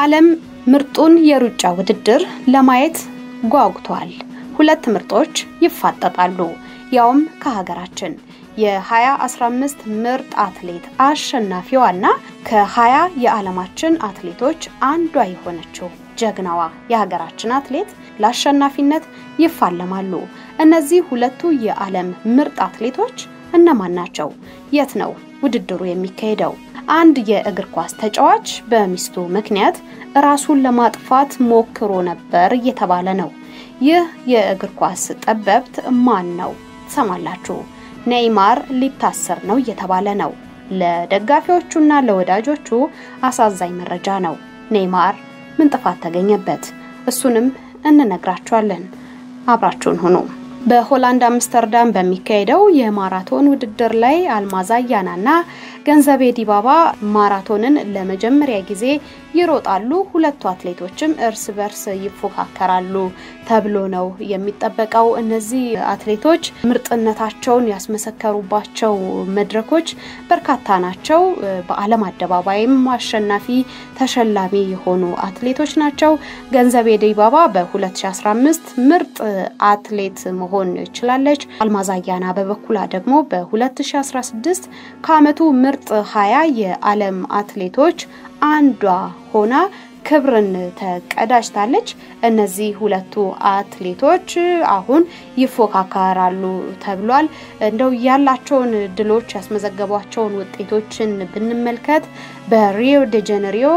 የዓለም ምርጡን የሩጫ ውድድር ለማየት ጓጉቷል። ሁለት ምርጦች ይፋጠጣሉ፣ ያውም ከሀገራችን የ2015 ምርጥ አትሌት አሸናፊዋና ከ20 የዓለማችን አትሌቶች አንዷ የሆነችው ጀግናዋ የሀገራችን አትሌት ለአሸናፊነት ይፋለማሉ። እነዚህ ሁለቱ የዓለም ምርጥ አትሌቶች እነማን ናቸው? የት ነው ውድድሩ የሚካሄደው? አንድ የእግር ኳስ ተጫዋች በሚስቱ ምክንያት ራሱን ለማጥፋት ሞክሮ ነበር እየተባለ ነው። ይህ የእግር ኳስ ጠበብት ማን ነው? ትሰማላችሁ። ኔይማር ሊታሰር ነው እየተባለ ነው። ለደጋፊዎቹና ለወዳጆቹ አሳዛኝ መረጃ ነው። ኔይማር ምን ጥፋት ተገኘበት? እሱንም እንነግራችኋለን። አብራችሁን ሁኑ። በሆላንድ አምስተርዳም በሚካሄደው የማራቶን ውድድር ላይ አልማዝ አያናና ገንዘቤ ዲባባ ማራቶንን ለመጀመሪያ ጊዜ ይሮጣሉ። ሁለቱ አትሌቶችም እርስ በርስ ይፎካከራሉ ተብሎ ነው የሚጠበቀው። እነዚህ አትሌቶች ምርጥነታቸውን ያስመሰከሩባቸው መድረኮች በርካታ ናቸው። በዓለም አደባባይም አሸናፊ ተሸላሚ የሆኑ አትሌቶች ናቸው። ገንዘቤ ዲባባ በ2015 ምርጥ አትሌት መሆን ችላለች። አልማዝ አያና በበኩላ ደግሞ በ2016 ከዓመቱ ምርጥ 20 የዓለም አትሌቶች አንዷ ሆና ክብርን ተቀዳጅታለች። እነዚህ ሁለቱ አትሌቶች አሁን ይፎካከራሉ ተብሏል። እንደው ያላቸውን ድሎች ያስመዘገቧቸውን ውጤቶችን ብንመልከት በሪዮ ደ ጄኔሪዮ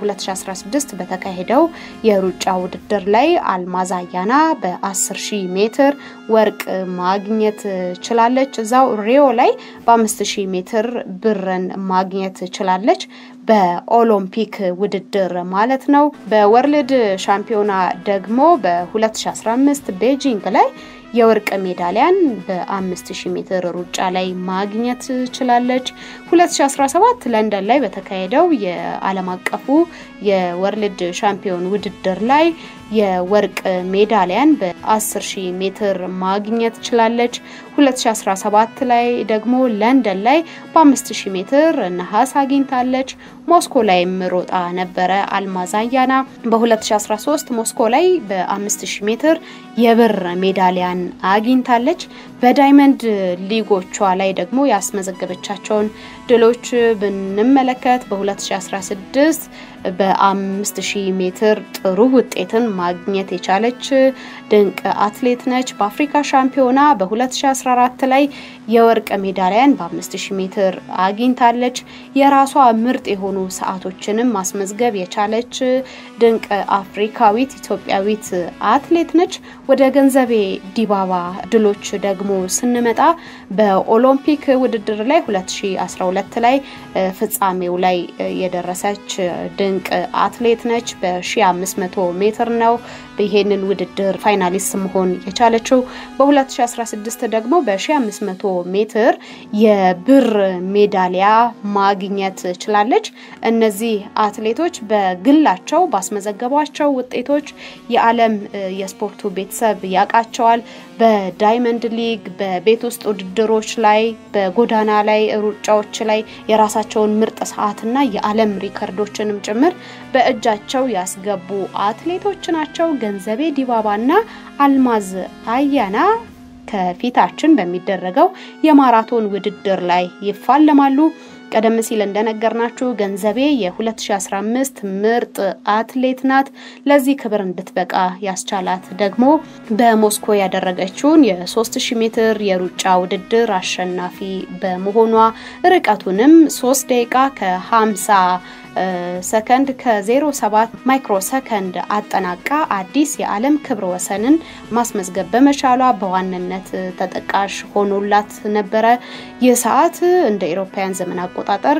በ2016 በተካሄደው የሩጫ ውድድር ላይ አልማዝ አያና በ10 ሺህ ሜትር ወርቅ ማግኘት ችላለች። እዛው ሪዮ ላይ በ5000 ሜትር ብርን ማግኘት ችላለች። በኦሎምፒክ ውድድር ማለት ነው። በወርልድ ሻምፒዮና ደግሞ በ2015 ቤጂንግ ላይ የወርቅ ሜዳሊያን በ5000 ሜትር ሩጫ ላይ ማግኘት ችላለች። 2017 ለንደን ላይ በተካሄደው የዓለም አቀፉ የወርልድ ሻምፒዮን ውድድር ላይ የወርቅ ሜዳሊያን በ10000 ሜትር ማግኘት ችላለች። 2017 ላይ ደግሞ ለንደን ላይ በ5000 ሜትር ነሐስ አግኝታለች። ሞስኮ ላይም ሮጣ ነበረ አልማዝ አያና። በ2013 ሞስኮ ላይ በ5000 ሜትር የብር ሜዳሊያን አግኝታለች። በዳይመንድ ሊጎቿ ላይ ደግሞ ያስመዘገበቻቸውን ድሎች ብንመለከት በ2016 በ5000 ሜትር ጥሩ ውጤትን ማግኘት የቻለች ድንቅ አትሌት ነች። በአፍሪካ ሻምፒዮና በ2014 ላይ የወርቅ ሜዳሊያን በ5000 ሜትር አግኝታለች። የራሷ ምርጥ የሆኑ ሰዓቶችንም ማስመዝገብ የቻለች ድንቅ አፍሪካዊት ኢትዮጵያዊት አትሌት ነች። ወደ ገንዘቤ ዲባባ ድሎች ደግሞ ስንመጣ በኦሎምፒክ ውድድር ላይ 2012 ላይ ፍጻሜው ላይ የደረሰች ድንቅ አትሌት ነች። በ1500 ሜትር ነው ይሄንን ውድድር ፋይናሊስት መሆን የቻለችው። በ2016 ደግሞ በ1500 ሜትር የብር ሜዳሊያ ማግኘት ችላለች። እነዚህ አትሌቶች በግላቸው ባስመዘገቧቸው ውጤቶች የዓለም የስፖርቱ ቤተሰብ ያውቃቸዋል። በዳይመንድ ሊግ፣ በቤት ውስጥ ውድድሮች ላይ፣ በጎዳና ላይ ሩጫዎች ላይ የራሳቸውን ምርጥ ሰዓትና የዓለም ሪከርዶችንም ጭምር በእጃቸው ያስገቡ አትሌቶች ናቸው። ገንዘቤ ዲባባና አልማዝ አያና ከፊታችን በሚደረገው የማራቶን ውድድር ላይ ይፋለማሉ። ቀደም ሲል እንደነገርናችሁ ገንዘቤ የ2015 ምርጥ አትሌት ናት። ለዚህ ክብር እንድትበቃ ያስቻላት ደግሞ በሞስኮ ያደረገችውን የ3000 ሜትር የሩጫ ውድድር አሸናፊ በመሆኗ ርቀቱንም 3 ደቂቃ ከ50 ሰከንድ ከ07 ማይክሮ ሰከንድ አጠናቃ አዲስ የዓለም ክብረ ወሰንን ማስመዝገብ በመቻሏ በዋንነት ተጠቃሽ ሆኖላት ነበረ። ይህ ሰዓት እንደ ኤሮፓውያን ዘመን አቆጣጠር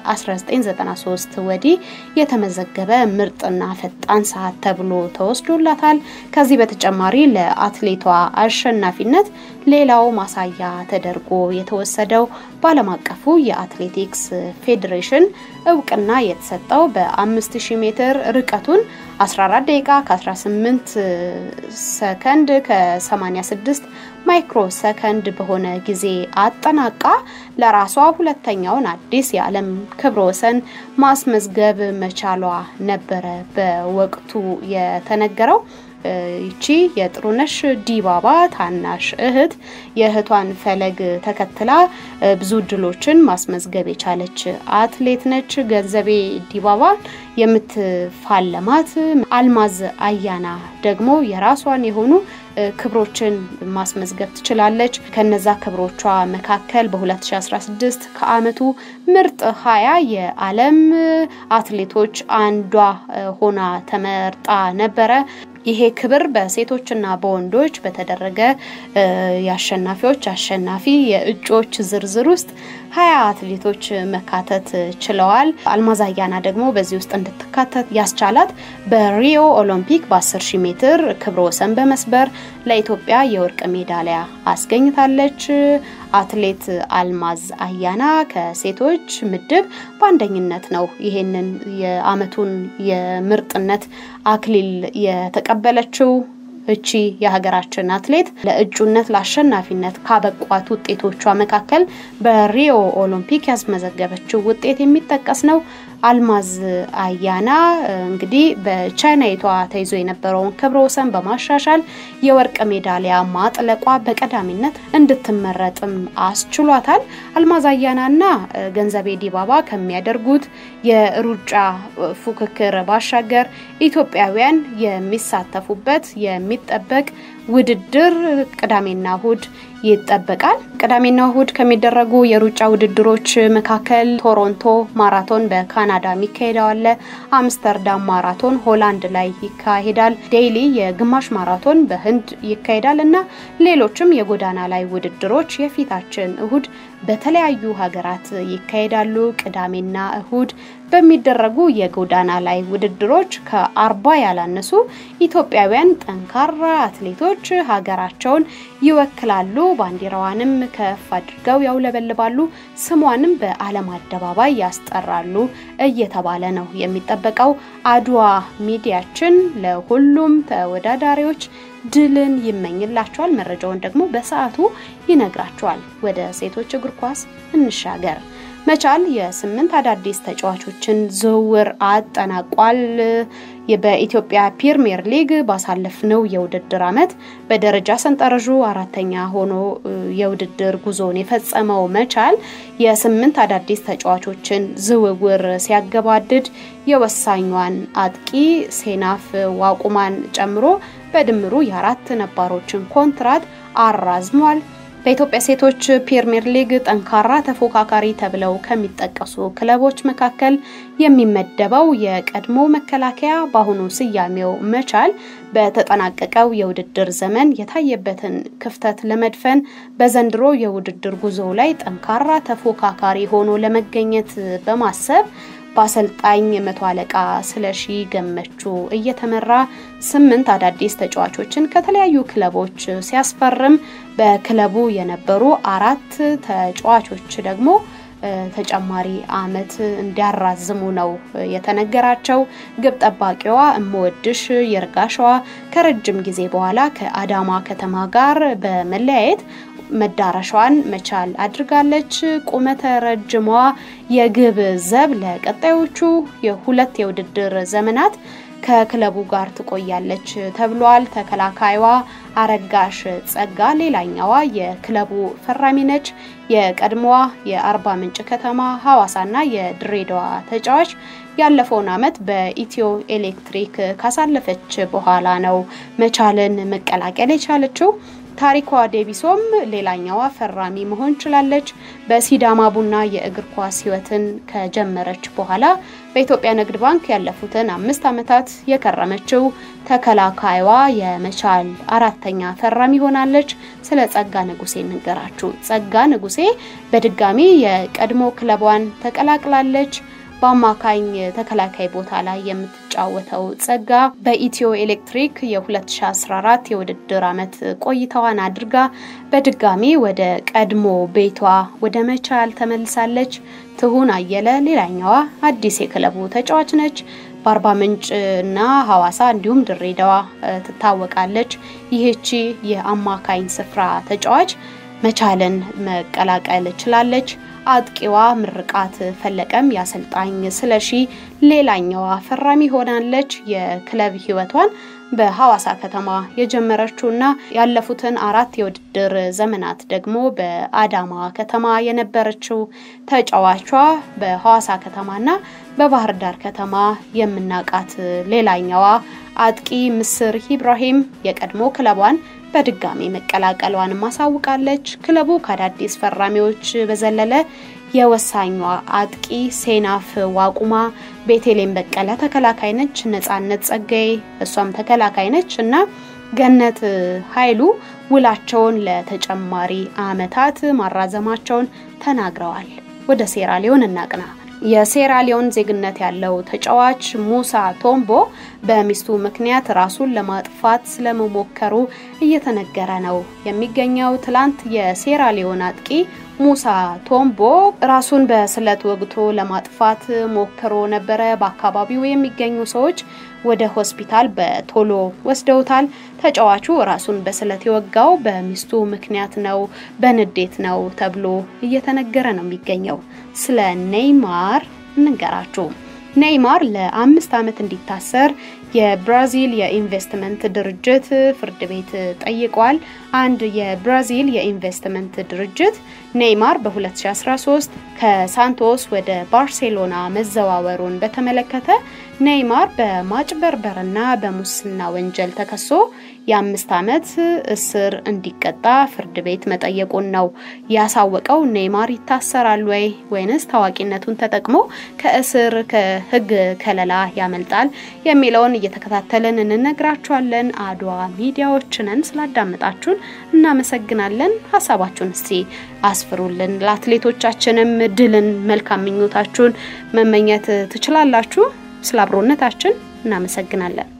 ከ1993 ወዲህ የተመዘገበ ምርጥና ፈጣን ሰዓት ተብሎ ተወስዶላታል። ከዚህ በተጨማሪ ለአትሌቷ አሸናፊነት ሌላው ማሳያ ተደርጎ የተወሰደው በዓለም አቀፉ የአትሌቲክስ ፌዴሬሽን እውቅና የተሰጠው በ5000 ሜትር ርቀቱን 14 ደቂቃ ከ18 ሰከንድ ከ86 ማይክሮ ሰከንድ በሆነ ጊዜ አጠናቃ ለራሷ ሁለተኛውን አዲስ የዓለም ክብረ ወሰን ማስመዝገብ መቻሏ ነበረ በወቅቱ የተነገረው። ይቺ የጥሩነሽ ዲባባ ታናሽ እህት የእህቷን ፈለግ ተከትላ ብዙ ድሎችን ማስመዝገብ የቻለች አትሌት ነች። ገንዘቤ ዲባባ የምትፋለማት አልማዝ አያና ደግሞ የራሷን የሆኑ ክብሮችን ማስመዝገብ ትችላለች። ከነዛ ክብሮቿ መካከል በ2016 ከዓመቱ ምርጥ ሀያ የዓለም አትሌቶች አንዷ ሆና ተመርጣ ነበረ። ይሄ ክብር በሴቶችና በወንዶች በተደረገ የአሸናፊዎች አሸናፊ የእጩዎች ዝርዝር ውስጥ ሀያ አትሌቶች መካተት ችለዋል። አልማዝ አያና ደግሞ በዚህ ውስጥ እንድትካተት ያስቻላት በሪዮ ኦሎምፒክ በ10 ሺህ ሜትር ክብረ ወሰን በመስበር ለኢትዮጵያ የወርቅ ሜዳሊያ አስገኝታለች። አትሌት አልማዝ አያና ከሴቶች ምድብ በአንደኝነት ነው ይሄንን የዓመቱን የምርጥነት አክሊል የተቀበለችው። እቺ የሀገራችን አትሌት ለእጩነት ለአሸናፊነት ካበቋት ውጤቶቿ መካከል በሪዮ ኦሎምፒክ ያስመዘገበችው ውጤት የሚጠቀስ ነው። አልማዝ አያና እንግዲህ በቻይናዊቷ ተይዞ የነበረውን ክብረ ወሰን በማሻሻል የወርቅ ሜዳሊያ ማጥለቋ በቀዳሚነት እንድትመረጥም አስችሏታል። አልማዝ አያናና ገንዘቤ ዲባባ ከሚያደርጉት የሩጫ ፉክክር ባሻገር ኢትዮጵያውያን የሚሳተፉበት የሚጠበቅ ውድድር ቅዳሜና እሁድ ይጠበቃል። ቅዳሜና እሁድ ከሚደረጉ የሩጫ ውድድሮች መካከል ቶሮንቶ ማራቶን በካናዳ የሚካሄደው አለ። አምስተርዳም ማራቶን ሆላንድ ላይ ይካሄዳል። ዴይሊ የግማሽ ማራቶን በህንድ ይካሄዳል እና ሌሎችም የጎዳና ላይ ውድድሮች የፊታችን እሁድ በተለያዩ ሀገራት ይካሄዳሉ። ቅዳሜና እሁድ በሚደረጉ የጎዳና ላይ ውድድሮች ከአርባ ያላነሱ ኢትዮጵያውያን ጠንካራ አትሌቶች ሀገራቸውን ይወክላሉ። ባንዲራዋንም ከፍ አድርገው ያውለበልባሉ። ስሟንም በዓለም አደባባይ ያስጠራሉ እየተባለ ነው የሚጠበቀው። አድዋ ሚዲያችን ለሁሉም ተወዳዳሪዎች ድልን ይመኝላቸዋል። መረጃውን ደግሞ በሰዓቱ ይነግራቸዋል። ወደ ሴቶች እግር ኳስ እንሻገር። መቻል የስምንት አዳዲስ ተጫዋቾችን ዝውውር አጠናቋል። በኢትዮጵያ ፕሪሚየር ሊግ ባሳለፍነው የውድድር ዓመት በደረጃ ሰንጠረዡ አራተኛ ሆኖ የውድድር ጉዞውን የፈጸመው መቻል የስምንት አዳዲስ ተጫዋቾችን ዝውውር ሲያገባድድ የወሳኟን አጥቂ ሴናፍ ዋቁማን ጨምሮ በድምሩ የአራት ነባሮችን ኮንትራት አራዝሟል። በኢትዮጵያ ሴቶች ፕሪሚየር ሊግ ጠንካራ ተፎካካሪ ተብለው ከሚጠቀሱ ክለቦች መካከል የሚመደበው የቀድሞ መከላከያ በአሁኑ ስያሜው መቻል በተጠናቀቀው የውድድር ዘመን የታየበትን ክፍተት ለመድፈን በዘንድሮ የውድድር ጉዞ ላይ ጠንካራ ተፎካካሪ ሆኖ ለመገኘት በማሰብ በአሰልጣኝ መቶ አለቃ ስለሺ ገመቹ እየተመራ ስምንት አዳዲስ ተጫዋቾችን ከተለያዩ ክለቦች ሲያስፈርም በክለቡ የነበሩ አራት ተጫዋቾች ደግሞ ተጨማሪ አመት እንዲያራዝሙ ነው የተነገራቸው። ግብ ጠባቂዋ እምወድሽ ይርጋሸዋ ከረጅም ጊዜ በኋላ ከአዳማ ከተማ ጋር በመለያየት መዳረሻዋን መቻል አድርጋለች። ቁመተ ረጅሟ የግብ ዘብ ለቀጣዮቹ የሁለት የውድድር ዘመናት ከክለቡ ጋር ትቆያለች ተብሏል። ተከላካይዋ አረጋሽ ጸጋ ሌላኛዋ የክለቡ ፈራሚ ነች። የቀድሞዋ የአርባ ምንጭ ከተማ ሐዋሳና የድሬዳዋ ተጫዋች ያለፈውን አመት በኢትዮ ኤሌክትሪክ ካሳለፈች በኋላ ነው መቻልን መቀላቀል የቻለችው። ታሪኳ ዴቢሶም ሌላኛዋ ፈራሚ መሆን ችላለች። በሲዳማ ቡና የእግር ኳስ ህይወትን ከጀመረች በኋላ በኢትዮጵያ ንግድ ባንክ ያለፉትን አምስት ዓመታት የከረመችው ተከላካይዋ የመቻል አራተኛ ፈራሚ ሆናለች። ስለ ጸጋ ንጉሴ እንገራችሁ። ጸጋ ንጉሴ በድጋሚ የቀድሞ ክለቧን ተቀላቅላለች። በአማካኝ ተከላካይ ቦታ ላይ የምትጫወተው ጸጋ በኢትዮ ኤሌክትሪክ የ2014 የውድድር ዓመት ቆይታዋን አድርጋ በድጋሚ ወደ ቀድሞ ቤቷ ወደ መቻል ተመልሳለች። ትሁን አየለ ሌላኛዋ አዲስ የክለቡ ተጫዋች ነች። በአርባ ምንጭ እና ሐዋሳ እንዲሁም ድሬዳዋ ትታወቃለች። ይህቺ የአማካኝ ስፍራ ተጫዋች መቻልን መቀላቀል ችላለች። አጥቂዋ ምርቃት ፈለቀም የአሰልጣኝ ስለሺ ሌላኛዋ ፈራሚ ሆናለች። የክለብ ሕይወቷን በሐዋሳ ከተማ የጀመረችውና ያለፉትን አራት የውድድር ዘመናት ደግሞ በአዳማ ከተማ የነበረችው ተጫዋቿ በሐዋሳ ከተማና በባህር ዳር ከተማ የምናውቃት ሌላኛዋ አጥቂ ምስር ኢብራሂም የቀድሞ ክለቧን በድጋሚ መቀላቀሏን ማሳውቃለች። ክለቡ ከአዳዲስ ፈራሚዎች በዘለለ የወሳኟ አጥቂ ሴናፍ ዋቁማ፣ ቤቴሌም በቀለ ተከላካይ ነች፣ ነጻነት ጸጋዬ እሷም ተከላካይ ነች እና ገነት ኃይሉ ውላቸውን ለተጨማሪ ዓመታት ማራዘማቸውን ተናግረዋል። ወደ ሴራሊዮን እናቅና። የሴራሊዮን ዜግነት ያለው ተጫዋች ሙሳ ቶምቦ በሚስቱ ምክንያት ራሱን ለማጥፋት ስለመሞከሩ እየተነገረ ነው የሚገኘው። ትላንት የሴራሊዮን አጥቂ ሙሳ ቶምቦ ራሱን በስለት ወግቶ ለማጥፋት ሞክሮ ነበረ። በአካባቢው የሚገኙ ሰዎች ወደ ሆስፒታል በቶሎ ወስደውታል። ተጫዋቹ ራሱን በስለት የወጋው በሚስቱ ምክንያት ነው፣ በንዴት ነው ተብሎ እየተነገረ ነው የሚገኘው። ስለ ኔይማር እንንገራችሁ። ኔይማር ለአምስት ዓመት እንዲታሰር የብራዚል የኢንቨስትመንት ድርጅት ፍርድ ቤት ጠይቋል። አንድ የብራዚል የኢንቨስትመንት ድርጅት ኔይማር በ2013 ከሳንቶስ ወደ ባርሴሎና መዘዋወሩን በተመለከተ ኔይማር በማጭበርበርና በሙስና ወንጀል ተከሶ የአምስት ዓመት እስር እንዲቀጣ ፍርድ ቤት መጠየቁን ነው ያሳወቀው። ኔይማር ይታሰራል ወይ ወይንስ ታዋቂነቱን ተጠቅሞ ከእስር ከሕግ ከለላ ያመልጣል የሚለውን እየተከታተልን እንነግራችኋለን። አድዋ ሚዲያዎችንን ስላዳመጣችሁን እናመሰግናለን። ሀሳባችሁን እስቲ አስፍሩልን። ለአትሌቶቻችንም ድልን መልካም ምኞታችሁን መመኘት ትችላላችሁ። ስለ አብሮነታችን እናመሰግናለን።